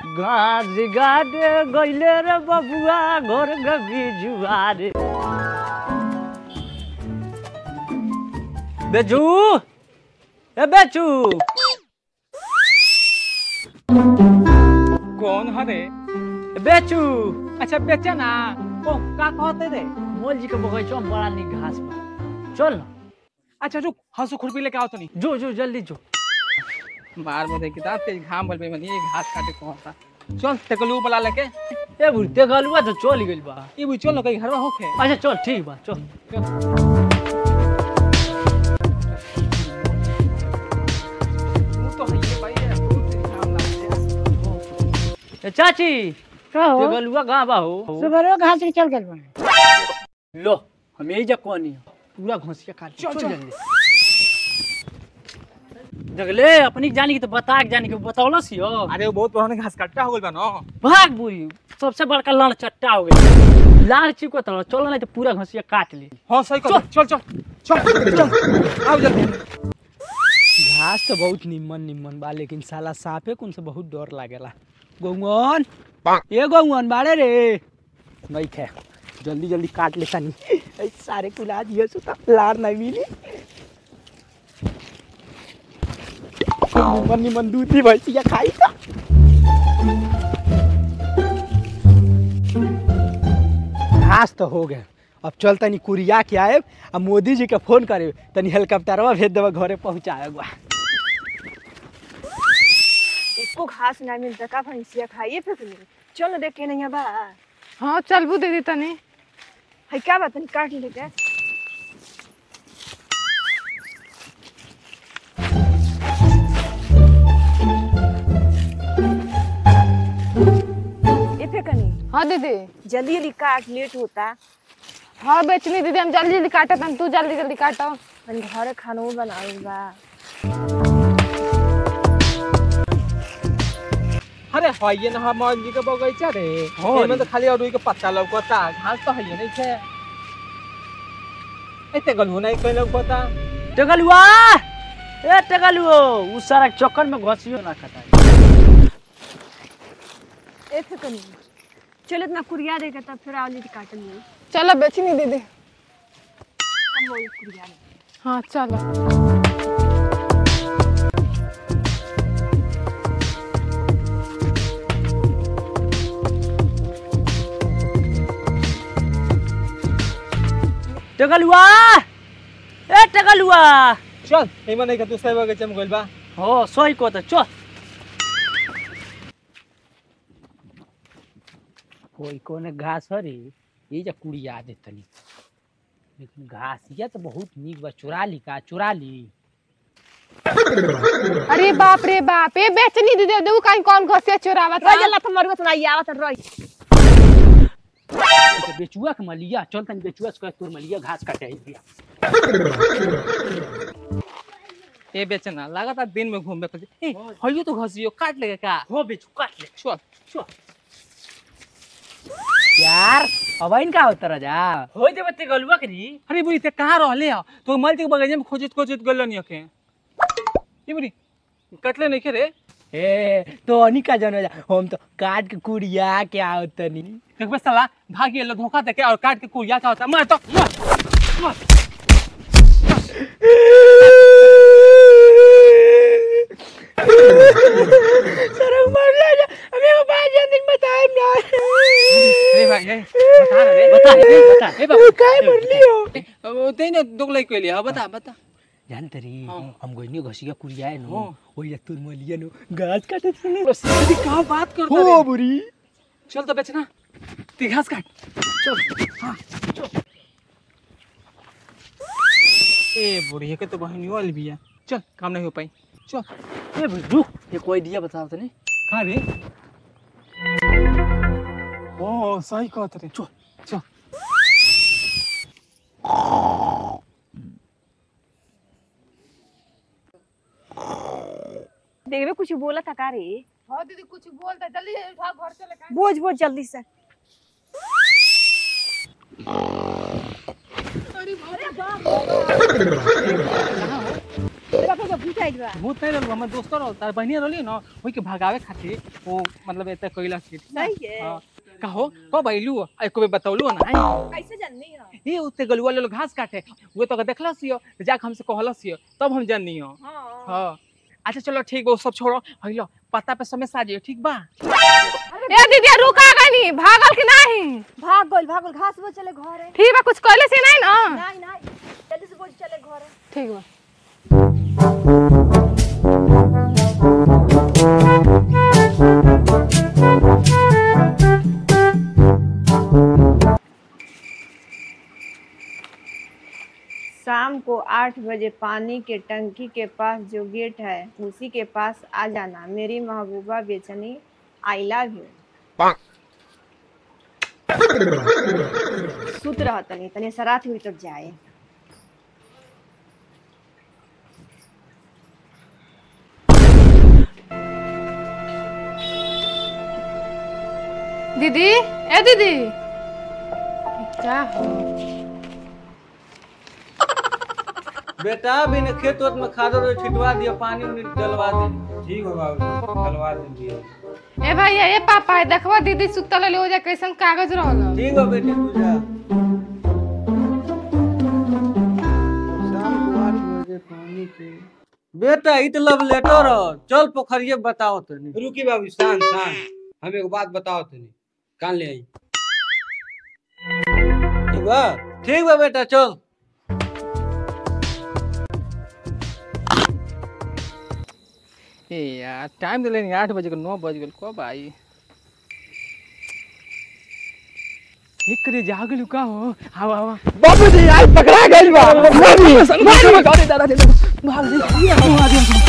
घास गाडे गइले रे बबुआ घर गबी जुआरे बेचू ए बेचू कौन हरे बेचू अच्छा बेचे ना ओ का कहते रे मोल जी के बगीचा में बड़ा निक घास बा चल ना अच्छा रुक हंसू खुरपी लेके आओ तनी जो जो जल्दी जो मार में देखी ता तेज घाम बल पे मनी ये घास काटे कौन था चल तेकलू बुला लेके ए बुढ़ते गलुआ तो चल गइल बा ये भी चल कहीं घरवा होखे अच्छा चल ठीक बा चल तू तो है ये भाई ये बहुत तेज घाम लागते ए चाची का ते हो गलुआ कहाँ बा हो सुबह घास के चल गए बने लो हम यही जा कोनी पूरा घोंसिया काट चल, चल चल। जल्दी जगले अपनी जानी की तो बता के जानी के बतौलस यो अरे वो बहुत पुराने घास काटता हो गइल बा ना भाग बुरी सबसे बड़का लड़ चट्टा हो गई लाल चिको तो चलो नहीं तो पूरा घोंसिया काट ली हां सही कर चल चल चल चल आओ जल्दी घास तो बहुत निमन निमन बा लेकिन साला सांपे कुन से बहुत डर लागेला गौवन ए गौवन बाड़े रे नहीं खे जल्दी जल्दी काट ले तनी ऐ सारे कुला दिए सु त लार नहीं मिली निमन निमन दूधी भैंसिया खाई तो घास तो हो गए अब चल तनी कुरिया के आए अब मोदी जी के फोन करे तनी हेलीकॉप्टरवा भेज देवे घरे पहुंचाए गो इसको घास ना मिलता का भैंसिया खाइए फिर तुम चल ना देख के नहीं बा हाँ चलबू दीदी तनी है क्या बात नहीं काट लेते ये फेकनी हाँ दीदी जल्दी जल्दी काट लेट होता हाँ बेचनी दीदी हम जल्दी जल्दी काटत हम तू जल्दी जल्दी काटो मन घर खानो बनावल बा अरे हां ये ना हमार जी के बगीचा रे हाँ एमे रे। तो खाली अरुई के पत्ता लौकता घास तो है नहीं छे ए तेकलू नहीं कोई लौकता टेगलुआ ए टेगलुओ उस सारा चक्कर में घोंसियो ना कटाई ए फेकनी चल इतना कुरिया देगा तब फिर आवली काटन में चलो बेचनी दीदी हम वो कुरिया दे हाँ चलो टेगलुआ ए टेगलुआ चल एमे नहीं के दूसरे बगीचा में गइल बा हो सही को तो चल कोई कोने घास हरी ये जा कुड़िया दे तनी लेकिन घास ये तो बहुत नीक बा चुरा ली का चुरा ली अरे बाप रे बाप ये बेचनी दीदी देखो कहीं कौन घोसिया चुरावत रह जल्ला तो मरवा तो नहीं आवत रही तो बेचुआ के मलिया चल तनी बेचुआ से कह तोर मलिया घास काटे आई दिया ए बेचना लगातार दिन में घूमबे कर ए हइयो तो घसियो काट लेगा का हो बेचू काट ले चल चल यार अब इन का होता राजा हो दे बत्ते गलुआ करी अरे बुरी ते कहाँ रहले हो तो मल के बगीचा में खोजत खोजत गल नहीं के ये बुरी कटले नहीं के रे ए तो अनी का जानो जा हम तो काट के कुड़िया के आओ तनी देख बे साला भागी लो धोखा देके और काट के कुरिया का होता मार तो मार मार सर मर ले जा हमें को पाँच दिन बताए ना अरे भाई ए बता रे बता रे बता ए बाबू काय मरली हो वो तेने दुगलाई के लिए बता बता जान तरी हाँ। हम गोइनी घसिया कुड़िया है नो हाँ। ओइ या तुर मलिया नो घास काटे थे अरे कहाँ बात करता हो रे बुरी चल तो बेचना ती घास काट चल हाँ चल ए बुढ़िया के तो बहनी वाली भी है चल काम नहीं हो पाई चल ए भाई रुक ये कोई दिया बताओ तनी कहाँ रे ओ सही कहत रे चल चल देखबे कुछ बोला था का रे हाँ दीदी कुछ बोलता जल्दी जल्दी उठा घर चले बोझ बोझ जल्दी से के भूत आइल बा भूत नहीं रहल हमर दोस्तो रहल तार बहनिया रहली न ओई के भगावे खातिर वो मतलब एते कइला के सही है हां कहो कब आइलू आ एको बे बतौलू ना कैसे जाननी हो ये उते गलुआ लोग घास काटे वो तो देखलस यो जाके हमसे कहलस यो तब हम जाननी हो हाँ हाँ अच्छा चलो ठीक बा वो सब छोड़ो हइलो पता पे समय साजियो ठीक बा ए दीदी रुका गनी भागल कि नहीं भाग गइल भाग गइल घास वो चले घरे ठीक बा कुछ कहले से नहीं ना नहीं नहीं जल्दी से बोल चले घरे ठीक बा शाम को आठ बजे पानी के टंकी के पास जो गेट है उसी के पास आ जाना मेरी महबूबा बेचनी आई लव यू सुत रह तनी तनी सरात हुई तब जाए दीदी ए दीदी क्या हो बेटा बिन खेत वेत में खादो रो छिटवा दियो पानी उनी डलवा दे ठीक हो बाबू डलवा देंगे ए भैया ए पापा ए देखवा दीदी सुतल ले हो जा कैसन कागज रहल ठीक हो बेटे तू जा शाम को आठ बजे पानी के बेटा इत लव लेटर चल पोखरिए बताओ तनी रुकी बाबू शांत शांत हमें एक बात बताओ तनी कान ले आई ठीक बा ठीक बा बेटा चल ए यार टाइम दिले नहीं आठ बजे के नौ बज गल कब आई एक रे जागल का हो हवा हवा बाबूजी आज पकड़ा गइल बा भाग रे भाग रे